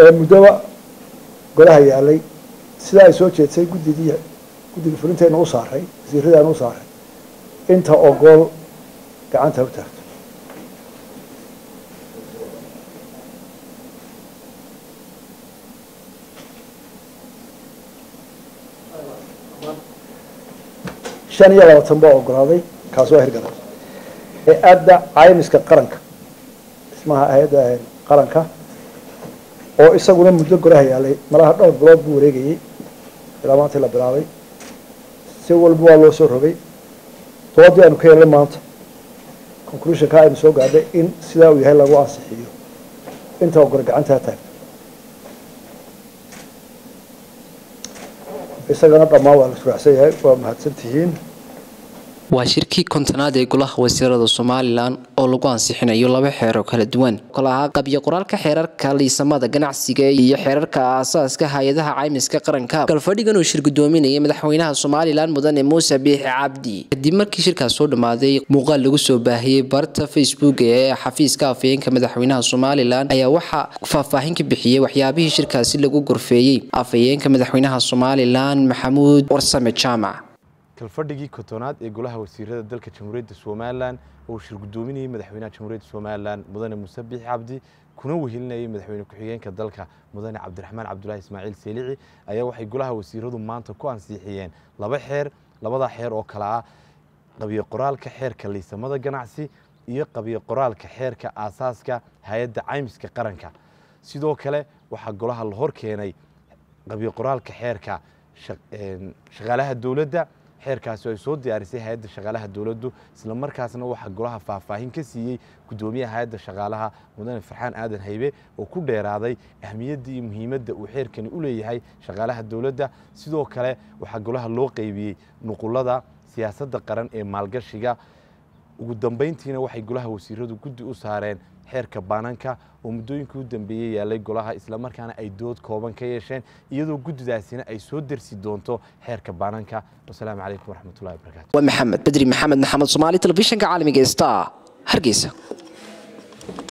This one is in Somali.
ee muddaba golaha yaalay sidaa ay soo jeedsay guddidii guddiga fulintayna u saaray wasiiradaana u saaray inta ogool gacanta u taagto shan iyo labaatan baa ogolaaday kaas waa hirgalay hay-adda caymiska qaranka dhismaha hay-adda qaranka oo isaguna muddo golaha yaalay malaha dhowr bilood buu wareegayey ilaa maantii la bilaabay si walba waa loo soo rogay doodii aynu ka yeelnay maanta conclusionka aynu soo gaadhay in sidaa uu yahay lagu ansixiyo inta ogole gacantaa taagto isagana dhammaan waa la suraacsan yahay waa mahadsantihiin waa shirkii kontonaad ee golaha wasiirada somalilan oo lagu ansixinayo laba xeer oo kala duwan kol ahaa qabyo qoraalka xeerarka liisamada ganacsiga iyo xeerarka aasaaska hay-adaha caymiska qaranka galfadhigan uu shir gudoominayay madaxweynaha somalilan mudane muuse biixi cabdi kadib markii shirkaas soo dhammaaday muuqaal lagu soo baahiyey barta facebook ee xafiiska afhayeenka madaxweynaha somalilan ayaa waxaa faahfaahin ka bixiyey waxyaabihii shirkaasi lagu gorfeeyey afhayeenka madaxweynaha somalilan maxamuud warsame jaamac kalfadhigii kotonaad ee golaha wasiirada dalka jamhuuriyadda somalilan oo shir gudoominayay madaxweynaha jamhuuriyadda somalilan mudane muuse biixi cabdi kuna wehelinayay madaxweyne ku-xigeenka dalka mudane cabdiraxmaan cabdulaahi ismaaciil seelici ayaa waxay golaha wasiiradu maanta ku ansixiyeen laba xeer labada xeer oo kale ah qabiyo qoraalka xeerka liisamada ganacsi iyo qabiyo qoraalka xeerka aasaaska hay-adda caymiska qaranka sidoo kale waxaa golaha la hor keenay qabiyo qoraalka xeerka shaqaalaha dowladda xeerkaasi ay soo diyaarisay hay-adda shaqaalaha dowladdu isla markaasna waxaa golaha faahfaahin ka siiyey guddoomiyaha hay-adda shaqaalaha mudane farxaan aadan haybe oo ku dheeraaday ahmiyadda iyo muhiimadda uu xeerkani u leeyahay shaqaalaha dowladda sidoo kale waxaa golaha loo qeybiyey nuqulada siyaasadda qaran ee maalgashiga ugu dambayntiina waxay golaha wasiiradu guddi u saareen xeerka baananka oo muddooyinkii u dambeeyey yaalay golaha islamarkaana ay dood kooban ka yeesheen iyadoo guddidaasina ay soo dersi doonto xeerka baananka wasalaamu calaykum waraxmatullahi wabarakatu waa maxamed bedri maxamed maxamed soomaali telefishinka caalamiga star hargeysa